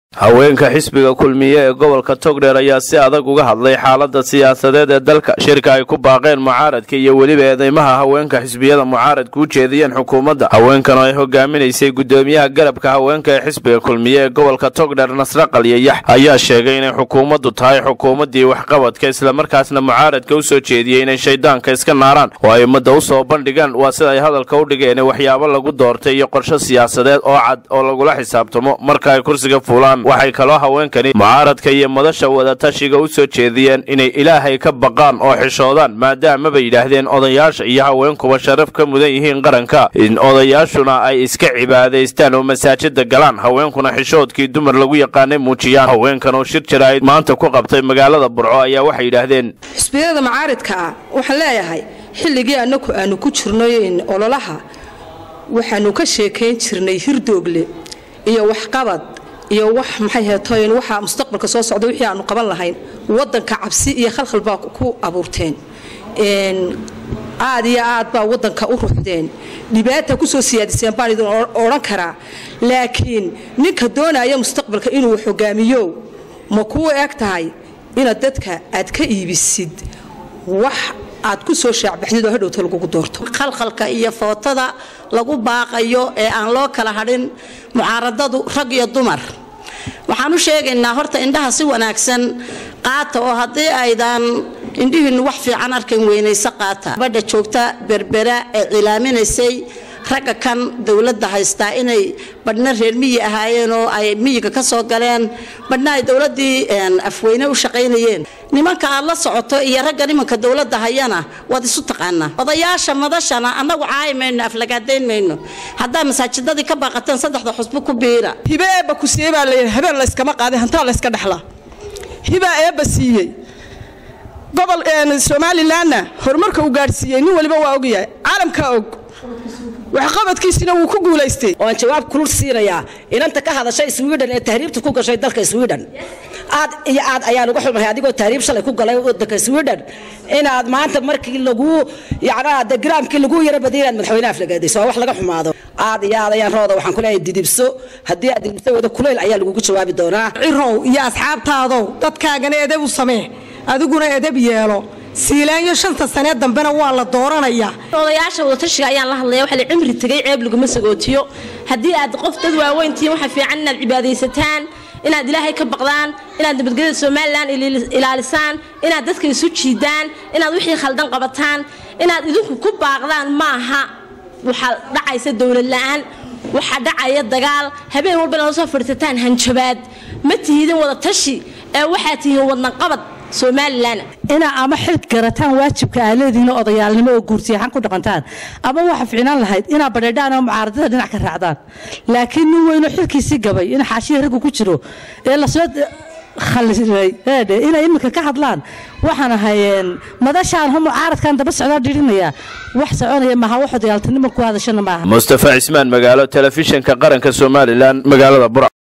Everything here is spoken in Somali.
haweenka xisbiga kulmiye ee gobolka togdheer ayaa si adag uga hadlay xaalada siyaasadeed ee dalka shirka ay ku baaqeen mucaaradka iyo weliba eedeymaha haweenka xisbiyada mucaaradka u jeediyeen xukuumadda haweenkan oo ay hogaaminaysay gudoomiyaha garabka haweenka ee xisbiga kulmiye ee gobolka togdheer nasre qalyayax ayaa sheegay inay xukuumaddu tahay xukuumaddii waxqabadka islamarkaasna mucaaradka u soo jeediyey inay shaydaanka iska naaraan oo ay ummadda u soo bandhigaan waa sida ay hadalka u dhigeen waxyaabo lagu doortay iyo qorshe siyaasadeed oo cad oo lagula xisaabtamo marka ay kursiga fuulaan waxay kaloo haweenkani mucaaradka iyo madasha wadatashiga u soo jeediyeen inay ilaahay ka baqaan oo xishoodaan maadaama bay yidhaahdeen odayaasha iyo haweenkuba sharaf ka mudan yihiin qaranka in odayaashuna ay iska cibaadaystaan oo masaajida galaan haweenkuna xishoodkii dumar lagu yaqaanay muujiyaan haweenkan oo shir jaraa'id maanta ku qabtay magaalada burco ayaa waxay yidhaahdeen xisbiyada mucaaridka ah waxaan leeyahay xilligii annagu aanu ku jirnay ololaha waxaanu ka sheekayn jirnay hirdoogle iyo waxqabad iyo wax maxay heetoyn waxa mustaqbalka soo socda wixii aanu qaban lahayn wadanka cabsi iyo khalkhal baa ku abuurteen aad iyo aad baa wadanka u ruxdeen dhibaata kusoo siyaadiseen baan idin odhan karaa laakiin ninka doonaya mustaqbalka inuu hogaamiyo ma kuu eg tahay inaad dadka aad ka iibisid wax aad ku soo shaacbaxdid oo hadhowta lagugu doorto khalkhalka iyo footada lagu baaqayo ee aan loo kala hadhin mucaaradadu rag iyo dumar waxaan u sheegaynaa horta indhaha si wanaagsan qaata oo haddii aydan indhihiinnu wax fiican arkan weynaysa qaata gabadha joogta berbera ee cilaaminaysay ragga kan dowladda haystaa inay badhna reer miyi ahaayeen oo ay miyiga ka soo galeen badhna ay dowladdii afweyne u shaqaynayeen nimanka aad la socoto iyo ragga nimanka dowladda hayana waad isu taqaanaa odayaasha madashana annagu caayi mayno aflagaadayn mayno haddaa masaajidadii ka baaqateen saddexda xusbo ku biira hibe eebba ku siiyey baa layidhi habeen layskama qaaday hantaa layska dhexlaa hibaa eebba siiyey gobol somalilanna horumarka uu gaadhsiiyey nin waliba waa ogyahay caalamkaa og waxqabadkiisina wuu ku guulaystay oan jawaab kulul siinayaa inanta ka hadashay swidhen ee tahriibta ku gashay dalka swidhen aad iyo aad ayaan uga xumahay adigoo tahriib shalay ku galay wadanka swidhen inaad maanta markii lagu yacnaa de giraamkii lagu yara badiyay inaad madaxweyne aflagaadayso waa wax laga xumaado aad iyo aad ayaan rooda waxaan ku leeyahay didibso haddii aad didibso wada kuleyl ayaa lagugu jawaabi doonaa cirow iyo asxaabtaadow dadkaagana edeb u samee adiguna edeb yeelo siilaanyo shanta sanee dambena waa la dooranayaa odayaasha wadatashiga ayaan la hadlaya waxa la cimri tegay ceeb laguma sagootiyo haddii aad qof dad waaweyntihiin waxa fiican inaad cibaadaysataan inaad ilaahay ka baqdaan inaad nabadgelyada somalilan ilaalisaan inaad dadka isu jiidaan inaad wixii khaldan qabataan inaad idinku ku baaqdaan maaha waxaa dhacaysa dowlad la-aan waxaa dhacaya dagaal habeen walba inaad soo fadhiisataan hanjabaad ma tihidin wadatashi ee waxaad tihiin wadnaqabad somalilan inaa ama xil garataan waajibka aa leedihiin odayaalnimo oo guursiyaxan ku dhaqantaan ama waxa ficnaan lahayd inaa badheedhaan oo mucaaradada dhinac ka raacdaan laakiin nin weynoo xilkiisii gabay in xaashiya raggu ku jiro ee lasoo khaliray eedhe inay iminka ka hadlaan waxaan ahayeen madashaan ho mucaaradkan daba socdaa dhirinaya wax soconaya maaha wax odayaaltinimo ku hadashana maaha mustafa cismaan magaalo telefishinka qaranka somalilan magaalada bur